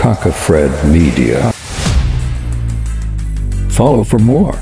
Kaka Fred Media. Follow for more.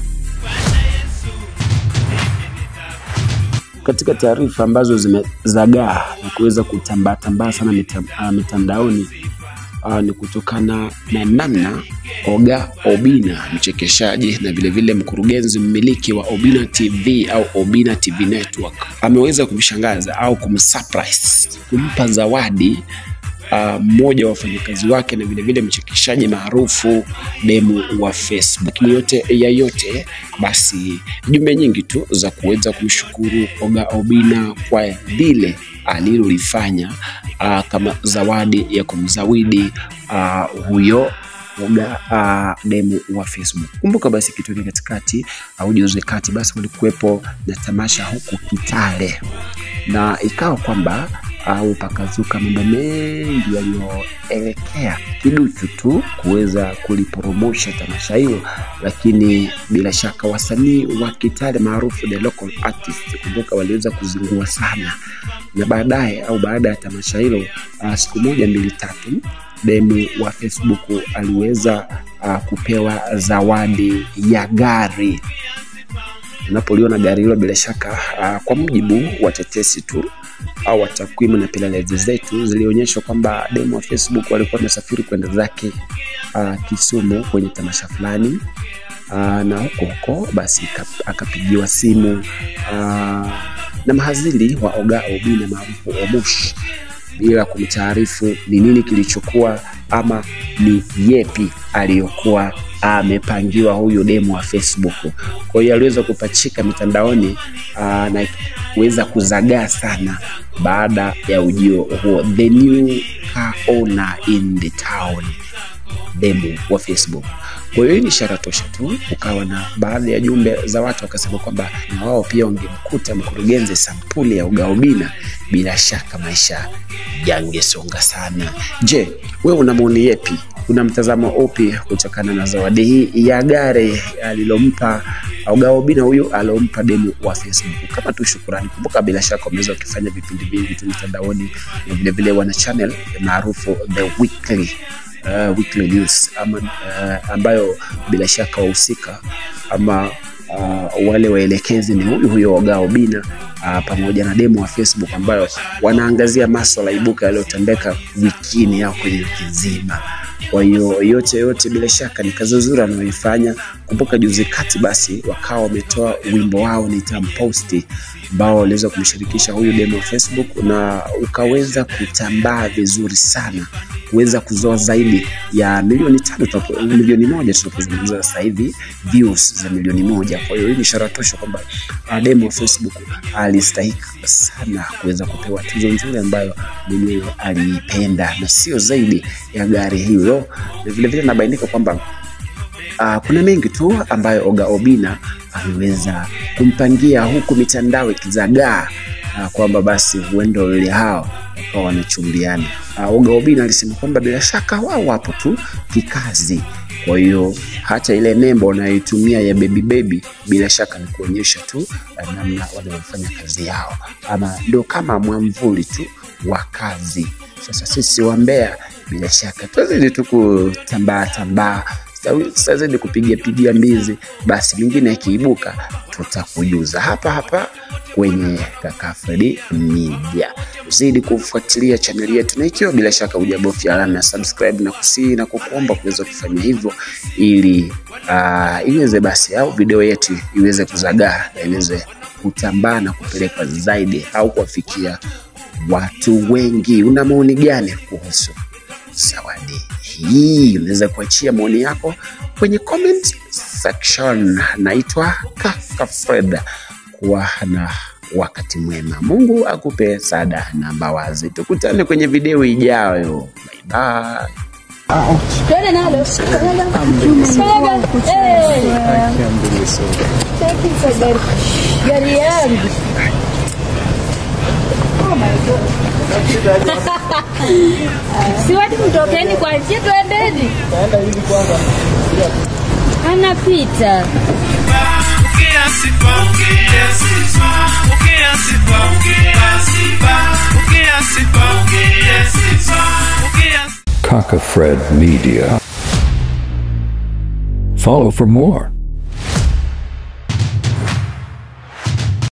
Katika taarifa ambazo zimezagaa na kuweza kutambaa tambaa sana mita, uh, mitandaoni uh, ni kutokana na namna Oga Obina mchekeshaji na vilevile mkurugenzi mmiliki wa Obina TV au Obina TV Network ameweza kumshangaza au kumsurprise kumpa zawadi mmoja uh, wa wafanyakazi wake na vilevile mchekeshaji maarufu demu wa Facebook. Lakini yote ya yote, basi jumbe nyingi tu za kuweza kumshukuru Oga Obina kwa lile alilolifanya uh, kama zawadi ya kumzawidi uh, huyo Oga uh, demu wa Facebook. Kumbuka basi kituni katikati au juzi kati, basi walikuwepo na tamasha huku Kitale na ikawa kwamba au pakazuka mambo mengi yaliyoelekea kiduchu tu kuweza kuliporomosha tamasha hilo, lakini bila shaka wasanii wa Kitale maarufu the local artist, kumbuka waliweza kuzingua sana, na baadaye au baada ya tamasha hilo uh, siku moja mbili tatu demu wa Facebook aliweza uh, kupewa zawadi ya gari. Unapoliona gari hilo bila shaka uh, kwa mujibu wa tetesi tu au wa takwimu na pelelezi zetu zilionyesha kwamba demu wa Facebook walikuwa wamesafiri kwenda zake uh, Kisumu kwenye tamasha fulani uh, na huko huko basi akapigiwa simu uh, na mahazili wa Oga Obina maarufu Omosh bila kumtaarifu ni nini kilichokuwa ama ni yepi aliyokuwa amepangiwa huyu demu wa Facebook. Kwa hiyo aliweza kupachika mitandaoni aa, na kuweza kuzagaa sana baada ya ujio huo, the new car owner in the town, demu wa Facebook. Kwa hiyo hii ni ishara tosha tu, ukawa na baadhi ya jumbe za watu wakasema kwamba na wao pia wangemkuta mkurugenzi sampuli ya Oga Obina, bila shaka maisha yangesonga sana. Je, wewe una maoni yepi? Una mtazamo upi kutokana na zawadi hii ya gari alilompa Oga Obina huyu alompa demu wa Facebook? Kama tu shukurani. Kumbuka bila shaka wameweza kufanya vipindi vingi tu mitandaoni na vile vile wana channel maarufu The Weekly uh, Weekly News ama, uh, ambayo bila shaka wahusika ama uh, wale waelekezi ni huyu huyo Oga Obina uh, pamoja na demo wa Facebook ambayo wanaangazia maswala ibuka yaliyotendeka wikini au kwenye wiki nzima. Kwa hiyo yote yote, bila shaka ni kazi nzuri anayoifanya. Kumbuka juzi kati basi wakawa wametoa wimbo wao nitamposti, ambao waliweza kumshirikisha huyu demo wa Facebook na ukaweza kutambaa vizuri sana kuweza kuzoa zaidi ya milioni tano milioni moja tunapozungumza sasa hivi views za milioni moja. Kwa hiyo hii ni ishara tosha kwamba demo wa Facebook alistahiki sana kuweza kupewa tuzo nzuri ambayo mwenyewe aliipenda na sio zaidi ya gari hilo, na vilevile nabainika kwamba Uh, kuna mengi tu ambayo Oga Obina ameweza kumpangia huku mitandao ikizagaa uh, kwamba basi huenda wawili hao wakawa wanachumbiana. Uh, Oga Obina alisema kwamba bila shaka wao wapo tu kikazi, kwa hiyo hata ile nembo wanayoitumia ya baby baby bila shaka ni kuonyesha tu namna wanavyofanya kazi yao, ama ndio kama mwamvuli tu wa kazi. Sasa sisi wa Mbeya bila shaka tuzidi tu kutambaa tambaa tutazidi kupiga pigia mbizi, basi mingine yakiibuka tutakujuza hapa hapa kwenye Kaka Fred Media. Uzidi kufuatilia chaneli yetu, na ikiwa bila shaka hujabofya alama ya subscribe na kusii na kukuomba kuweza kufanya hivyo ili uh, iweze basi au video yetu iweze kuzagaa na iweze kutambaa na kupelekwa zaidi au kuwafikia watu wengi. Una maoni gani kuhusu zawadi hii? Unaweza kuachia maoni yako kwenye comment section. Naitwa Kaka Fred, kuwa na wakati mwema. Mungu akupe sada na mbawazi. Tukutane kwenye video ijayo. Bye bye. Twende nalo. Eh. Gari yangu. Si watu mtokeni kwa njia twendeni. Anapita. Ukiasifa, ukiasifa, ukiasifa, ukiasifa, ukiasifa, ukiasifa, ukiasifa. Kaka Fred Media. Follow for more.